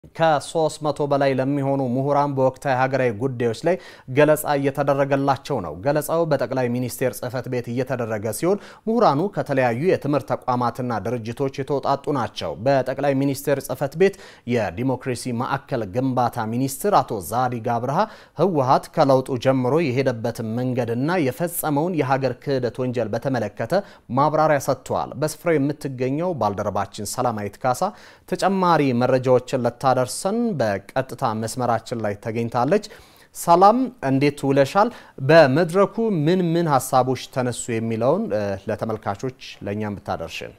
ከሶስት መቶ በላይ ለሚሆኑ ምሁራን በወቅታዊ ሀገራዊ ጉዳዮች ላይ ገለጻ እየተደረገላቸው ነው። ገለጻው በጠቅላይ ሚኒስቴር ጽህፈት ቤት እየተደረገ ሲሆን ምሁራኑ ከተለያዩ የትምህርት ተቋማትና ድርጅቶች የተውጣጡ ናቸው። በጠቅላይ ሚኒስቴር ጽህፈት ቤት የዲሞክራሲ ማዕከል ግንባታ ሚኒስትር አቶ ዛዲግ አብርሃ ህወሓት ከለውጡ ጀምሮ የሄደበትን መንገድና የፈጸመውን የሀገር ክህደት ወንጀል በተመለከተ ማብራሪያ ሰጥተዋል። በስፍራው የምትገኘው ባልደረባችን ሰላማዊት ካሳ ተጨማሪ መረጃዎችን ለታደርሰን በቀጥታ መስመራችን ላይ ተገኝታለች። ሰላም እንዴት ውለሻል? በመድረኩ ምን ምን ሀሳቦች ተነሱ የሚለውን ለተመልካቾች ለእኛም ብታደርሽን።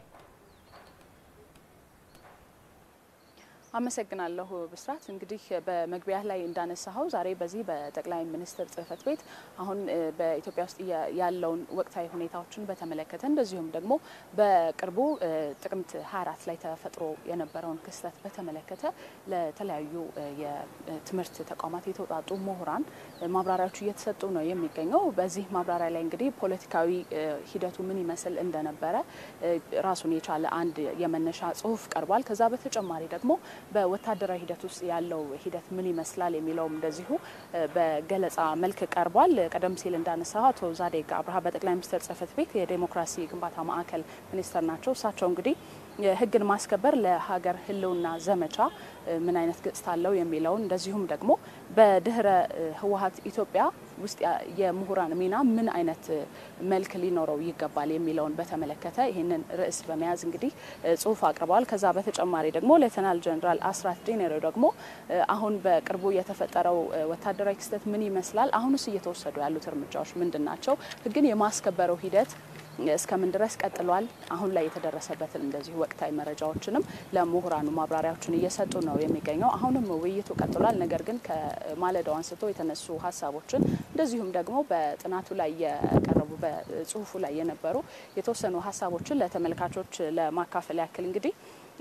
አመሰግናለሁ ብስራት። እንግዲህ በመግቢያ ላይ እንዳነሳኸው ዛሬ በዚህ በጠቅላይ ሚኒስትር ጽህፈት ቤት አሁን በኢትዮጵያ ውስጥ ያለውን ወቅታዊ ሁኔታዎችን በተመለከተ እንደዚሁም ደግሞ በቅርቡ ጥቅምት 24 ላይ ተፈጥሮ የነበረውን ክስተት በተመለከተ ለተለያዩ የትምህርት ተቋማት የተውጣጡ ምሁራን ማብራሪያዎቹ እየተሰጡ ነው የሚገኘው። በዚህ ማብራሪያ ላይ እንግዲህ ፖለቲካዊ ሂደቱ ምን ይመስል እንደነበረ ራሱን የቻለ አንድ የመነሻ ጽሁፍ ቀርቧል። ከዛ በተጨማሪ ደግሞ በወታደራዊ ሂደት ውስጥ ያለው ሂደት ምን ይመስላል የሚለውም እንደዚሁ በገለጻ መልክ ቀርቧል። ቀደም ሲል እንዳነሳ አቶ ዛዲግ አብርሃ በጠቅላይ ሚኒስትር ጽህፈት ቤት የዴሞክራሲ ግንባታ ማዕከል ሚኒስትር ናቸው። እሳቸው እንግዲህ ህግን ማስከበር ለሀገር ህልውና ዘመቻ ምን አይነት ገጽታ አለው የሚለውን እንደዚሁም ደግሞ በድህረ ህወሓት ኢትዮጵያ ውስጥ የምሁራን ሚና ምን አይነት መልክ ሊኖረው ይገባል የሚለውን በተመለከተ ይህንን ርዕስ በመያዝ እንግዲህ ጽሁፍ አቅርበዋል። ከዛ በተጨማሪ ደግሞ ሌተናል ጀኔራል አስራት ዲኔሮ ደግሞ አሁን በቅርቡ የተፈጠረው ወታደራዊ ክስተት ምን ይመስላል፣ አሁንስ እየተወሰዱ ያሉት እርምጃዎች ምንድን ናቸው፣ ህግን የማስከበረው ሂደት እስከምን ድረስ ቀጥሏል፣ አሁን ላይ የተደረሰበትን እንደዚሁ ወቅታዊ መረጃዎችንም ለምሁራኑ ማብራሪያዎችን እየሰጡ ነው የሚገኘው። አሁንም ውይይቱ ቀጥሏል። ነገር ግን ከማለዳው አንስቶ የተነሱ ሀሳቦችን እንደዚሁም ደግሞ በጥናቱ ላይ የቀረቡ በጽሁፉ ላይ የነበሩ የተወሰኑ ሀሳቦችን ለተመልካቾች ለማካፈል ያክል እንግዲህ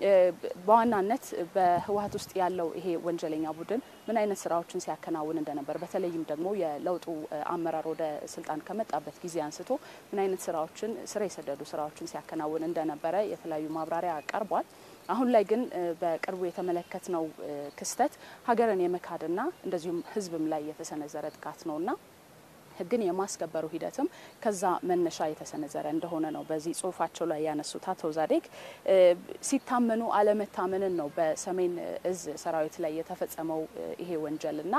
በዋናነት በህወሓት ውስጥ ያለው ይሄ ወንጀለኛ ቡድን ምን አይነት ስራዎችን ሲያከናውን እንደነበር በተለይም ደግሞ የለውጡ አመራር ወደ ስልጣን ከመጣበት ጊዜ አንስቶ ምን አይነት ስራዎችን ስር የሰደዱ ስራዎችን ሲያከናውን እንደነበረ የተለያዩ ማብራሪያ ቀርቧል። አሁን ላይ ግን በቅርቡ የተመለከትነው ክስተት ሀገርን የመካድና እንደዚሁም ህዝብም ላይ የተሰነዘረ ጥቃት ነውና ህግን የማስከበሩ ሂደትም ከዛ መነሻ የተሰነዘረ እንደሆነ ነው በዚህ ጽሁፋቸው ላይ ያነሱት አቶ ዛዲግ። ሲታመኑ አለመታመንን ነው በሰሜን እዝ ሰራዊት ላይ የተፈጸመው ይሄ ወንጀል እና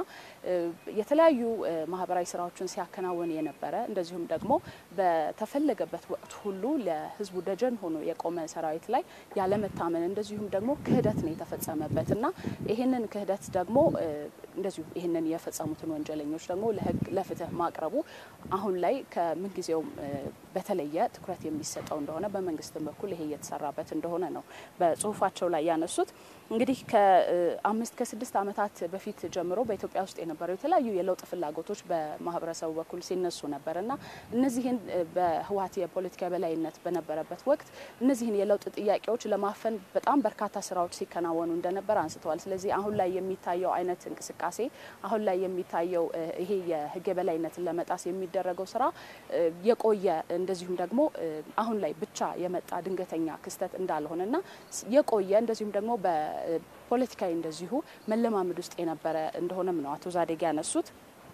የተለያዩ ማህበራዊ ስራዎችን ሲያከናውን የነበረ እንደዚሁም ደግሞ በተፈለገበት ወቅት ሁሉ ለህዝቡ ደጀን ሆኖ የቆመ ሰራዊት ላይ ያለመታመን እንደዚሁም ደግሞ ክህደት ነው የተፈጸመበት እና ይህንን ክህደት ደግሞ እንደዚሁ ይህንን የፈጸሙትን ወንጀለኞች ደግሞ ለህግ ለፍትህ ማቅረቡ አሁን ላይ ከምንጊዜውም በተለየ ትኩረት የሚሰጠው እንደሆነ በመንግስትም በኩል ይሄ እየተሰራበት እንደሆነ ነው በጽሁፋቸው ላይ ያነሱት። እንግዲህ ከአምስት ከስድስት ዓመታት በፊት ጀምሮ በኢትዮጵያ ውስጥ የነበረው የተለያዩ የለውጥ ፍላጎቶች በማህበረሰቡ በኩል ሲነሱ ነበር እና እነዚህን በህወሓት የፖለቲካ በላይነት በነበረበት ወቅት እነዚህን የለውጥ ጥያቄዎች ለማፈን በጣም በርካታ ስራዎች ሲከናወኑ እንደነበር አንስተዋል። ስለዚህ አሁን ላይ የሚታየው አይነት እንቅስቃሴ አሁን ላይ የሚታየው ይሄ የህግ የበላይነትን ለመጣስ የሚደረገው ስራ የቆየ እንደዚሁም ደግሞ አሁን ላይ ብቻ የመጣ ድንገተኛ ክስተት እንዳልሆነና የቆየ እንደዚሁም ደግሞ በፖለቲካዊ እንደዚሁ መለማመድ ውስጥ የነበረ እንደሆነም ነው አቶ ዛዲግ ያነሱት።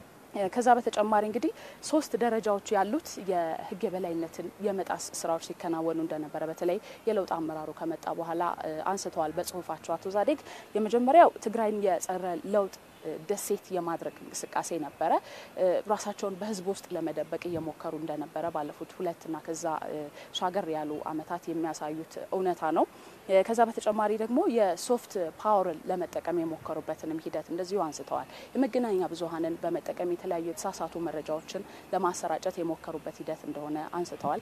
ከዛ በተጨማሪ እንግዲህ ሶስት ደረጃዎች ያሉት የህግ የበላይነትን የመጣስ ስራዎች ሲከናወኑ እንደነበረ በተለይ የለውጥ አመራሩ ከመጣ በኋላ አንስተዋል በጽሁፋቸው አቶ ዛዲግ። የመጀመሪያው ትግራይን የጸረ ለውጥ ደሴት የማድረግ እንቅስቃሴ ነበረ። ራሳቸውን በህዝብ ውስጥ ለመደበቅ እየሞከሩ እንደነበረ ባለፉት ሁለትና ከዛ ሻገር ያሉ አመታት የሚያሳዩት እውነታ ነው። ከዛ በተጨማሪ ደግሞ የሶፍት ፓወርን ለመጠቀም የሞከሩበትንም ሂደት እንደዚሁ አንስተዋል። የመገናኛ ብዙኃንን በመጠቀም የተለያዩ የተሳሳቱ መረጃዎችን ለማሰራጨት የሞከሩበት ሂደት እንደሆነ አንስተዋል።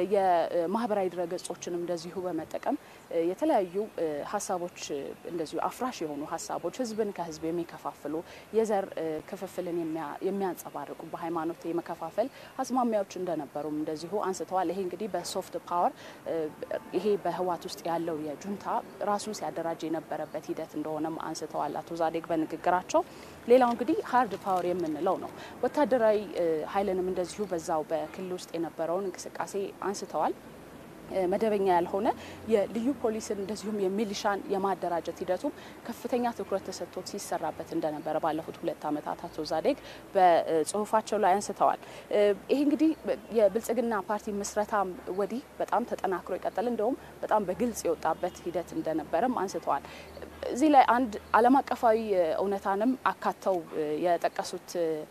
የማህበራዊ ድረገጾችንም እንደዚሁ በመጠቀም የተለያዩ ሀሳቦች እንደዚሁ አፍራሽ የሆኑ ሀሳቦች ህዝብን ከህዝብ የሚከፋፍሉ የዘር ክፍፍልን የሚያንጸባርቁ በሃይማኖት የመከፋፈል አዝማሚያዎች እንደነበሩም እንደዚሁ አንስተዋል። ይሄ እንግዲህ በሶፍት ፓወር ይሄ በህወሓት ውስጥ ያለው የጁንታ ራሱን ሲያደራጅ የነበረበት ሂደት እንደሆነም አንስተዋል አቶ ዛዲግ በንግግራቸው። ሌላው እንግዲህ ሀርድ ፓወር የምንለው ነው። ወታደራዊ ኃይልንም እንደዚሁ በዛው በክልል ውስጥ የነበረውን እንቅስቃሴ አንስተዋል። መደበኛ ያልሆነ የልዩ ፖሊስን እንደዚሁም የሚሊሻን የማደራጀት ሂደቱም ከፍተኛ ትኩረት ተሰጥቶት ሲሰራበት እንደነበረ ባለፉት ሁለት ዓመታት አቶ ዛዴግ በጽሁፋቸው ላይ አንስተዋል። ይሄ እንግዲህ የብልጽግና ፓርቲ ምስረታም ወዲህ በጣም ተጠናክሮ የቀጠለ እንደውም በጣም በግልጽ የወጣበት ሂደት እንደነበረም አንስተዋል። እዚህ ላይ አንድ ዓለም አቀፋዊ እውነታንም አካተው የጠቀሱት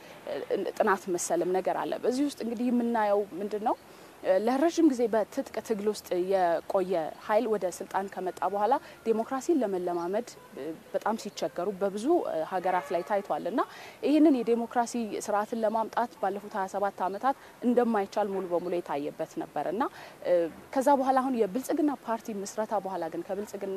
ጥናት መሰልም ነገር አለ። በዚህ ውስጥ እንግዲህ የምናየው ምንድን ነው? ለረዥም ጊዜ በትጥቅ ትግል ውስጥ የቆየ ኃይል ወደ ስልጣን ከመጣ በኋላ ዴሞክራሲን ለመለማመድ በጣም ሲቸገሩ በብዙ ሀገራት ላይ ታይቷል እና ይህንን የዴሞክራሲ ስርዓትን ለማምጣት ባለፉት 27 ዓመታት እንደማይቻል ሙሉ በሙሉ የታየበት ነበር እና ከዛ በኋላ አሁን የብልጽግና ፓርቲ ምስረታ በኋላ ግን ከብልጽግና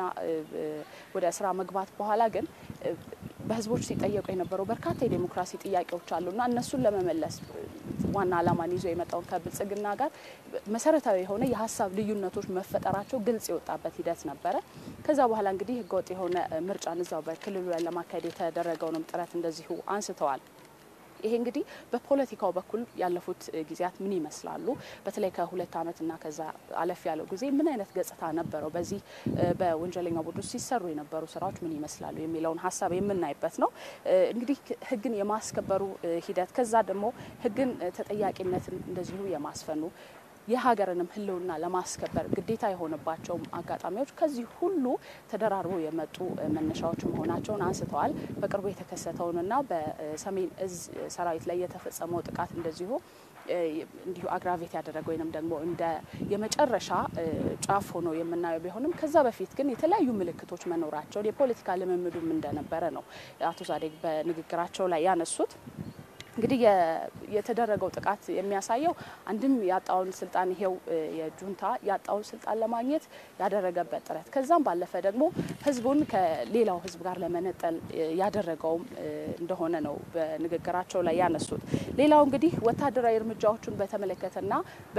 ወደ ስራ መግባት በኋላ ግን በህዝቦች ሲጠየቁ የነበረው በርካታ የዴሞክራሲ ጥያቄዎች አሉና እነሱን ለመመለስ ዋና ዓላማን ይዞ የመጣውን ከብልጽግና ጋር መሰረታዊ የሆነ የሀሳብ ልዩነቶች መፈጠራቸው ግልጽ የወጣበት ሂደት ነበረ። ከዛ በኋላ እንግዲህ ህገወጥ የሆነ ምርጫን እዛው በክልሉ ላይ ለማካሄድ የተደረገውንም ጥረት እንደዚሁ አንስተዋል። ይሄ እንግዲህ በፖለቲካው በኩል ያለፉት ጊዜያት ምን ይመስላሉ? በተለይ ከሁለት ዓመትና ከዛ አለፍ ያለው ጊዜ ምን አይነት ገጽታ ነበረው? በዚህ በወንጀለኛው ቡድን ውስጥ ሲሰሩ የነበሩ ስራዎች ምን ይመስላሉ የሚለውን ሀሳብ የምናይበት ነው። እንግዲህ ህግን የማስከበሩ ሂደት ከዛ ደግሞ ህግን ተጠያቂነትን እንደዚሁ የማስፈኑ የሀገርንም ሕልውና ለማስከበር ግዴታ የሆነባቸውም አጋጣሚዎች ከዚህ ሁሉ ተደራርበው የመጡ መነሻዎች መሆናቸውን አንስተዋል። በቅርቡ የተከሰተውንና በሰሜን እዝ ሰራዊት ላይ የተፈጸመው ጥቃት እንደዚሁ እንዲሁ አግራቬት ያደረገ ወይንም ደግሞ እንደ የመጨረሻ ጫፍ ሆኖ የምናየው ቢሆንም ከዛ በፊት ግን የተለያዩ ምልክቶች መኖራቸውን የፖለቲካ ልምምዱም እንደነበረ ነው አቶ ዛዴግ በንግግራቸው ላይ ያነሱት። እንግዲህ የተደረገው ጥቃት የሚያሳየው አንድም ያጣውን ስልጣን ይሄው የጁንታ ያጣውን ስልጣን ለማግኘት ያደረገበት ጥረት ከዛም ባለፈ ደግሞ ህዝቡን ከሌላው ህዝብ ጋር ለመነጠል ያደረገውም እንደሆነ ነው በንግግራቸው ላይ ያነሱት። ሌላው እንግዲህ ወታደራዊ እርምጃዎቹን በተመለከተና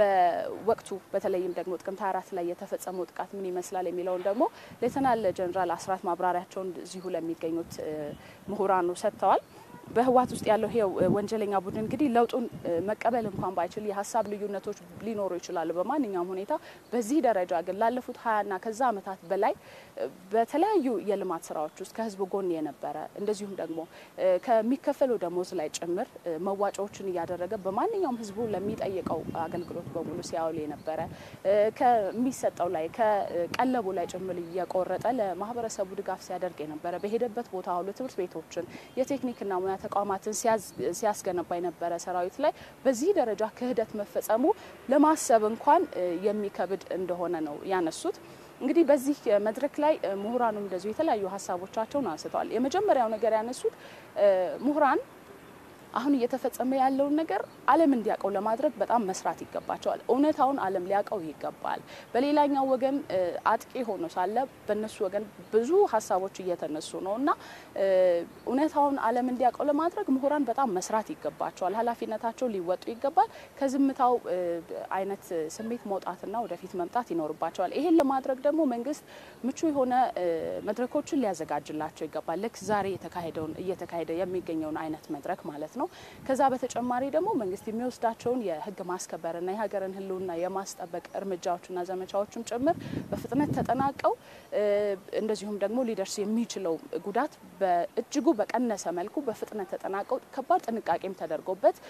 በወቅቱ በተለይም ደግሞ ጥቅምት 24 ላይ የተፈጸመው ጥቃት ምን ይመስላል የሚለውን ደግሞ ሌተናል ጀኔራል አስራት ማብራሪያቸውን እዚሁ ለሚገኙት ምሁራኑ ሰጥተዋል። በህወሓት ውስጥ ያለው ይሄው ወንጀለኛ ቡድን እንግዲህ ለውጡን መቀበል እንኳን ባይችል የሀሳብ ልዩነቶች ሊኖሩ ይችላሉ በማንኛውም ሁኔታ። በዚህ ደረጃ ግን ላለፉት ሀያና ከዛ ዓመታት በላይ በተለያዩ የልማት ስራዎች ውስጥ ከህዝብ ጎን የነበረ እንደዚሁም ደግሞ ከሚከፈለው ደሞዝ ላይ ጭምር መዋጮዎችን እያደረገ በማንኛውም ህዝቡ ለሚጠይቀው አገልግሎት በሙሉ ሲያውል የነበረ ከሚሰጠው ላይ ከቀለቡ ላይ ጭምር እየቆረጠ ለማህበረሰቡ ድጋፍ ሲያደርግ የነበረ በሄደበት ቦታ ሁሉ ትምህርት ቤቶችን የቴክኒክና ሙያ ተቋማትን ሲያስገነባ የነበረ ሰራዊት ላይ በዚህ ደረጃ ክህደት መፈጸሙ ለማሰብ እንኳን የሚከብድ እንደሆነ ነው ያነሱት። እንግዲህ በዚህ መድረክ ላይ ምሁራኑም እንደዚሁ የተለያዩ ሀሳቦቻቸውን አንስተዋል። የመጀመሪያው ነገር ያነሱት ምሁራን አሁን እየተፈጸመ ያለውን ነገር ዓለም እንዲያውቀው ለማድረግ በጣም መስራት ይገባቸዋል። እውነታውን ዓለም ሊያውቀው ይገባል። በሌላኛው ወገን አጥቂ ሆኖ ሳለ በእነሱ ወገን ብዙ ሀሳቦች እየተነሱ ነው እና እውነታውን ዓለም እንዲያውቀው ለማድረግ ምሁራን በጣም መስራት ይገባቸዋል። ኃላፊነታቸው ሊወጡ ይገባል። ከዝምታው አይነት ስሜት መውጣትና ወደፊት መምጣት ይኖርባቸዋል። ይሄን ለማድረግ ደግሞ መንግስት ምቹ የሆነ መድረኮችን ሊያዘጋጅላቸው ይገባል። ልክ ዛሬ የተካሄደውን እየተካሄደ የሚገኘውን አይነት መድረክ ማለት ነው ነው። ከዛ በተጨማሪ ደግሞ መንግስት የሚወስዳቸውን የህግ ማስከበርና የሀገርን ሕልውና የማስጠበቅ እርምጃዎችና ዘመቻዎችም ጭምር በፍጥነት ተጠናቀው እንደዚሁም ደግሞ ሊደርስ የሚችለው ጉዳት በእጅጉ በቀነሰ መልኩ በፍጥነት ተጠናቀው ከባድ ጥንቃቄም ተደርጎበት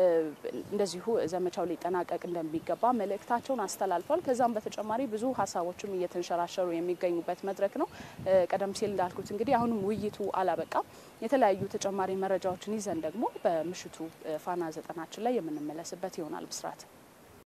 እንደዚሁ ዘመቻው ሊጠናቀቅ እንደሚገባ መልእክታቸውን አስተላልፏል። ከዛም በተጨማሪ ብዙ ሀሳቦችም እየተንሸራሸሩ የሚገኙበት መድረክ ነው። ቀደም ሲል እንዳልኩት እንግዲህ አሁንም ውይይቱ አላበቃም። የተለያዩ ተጨማሪ መረጃዎችን ይዘን ደግሞ በምሽቱ ፋና ዘጠናችን ላይ የምንመለስበት ይሆናል። ብስራት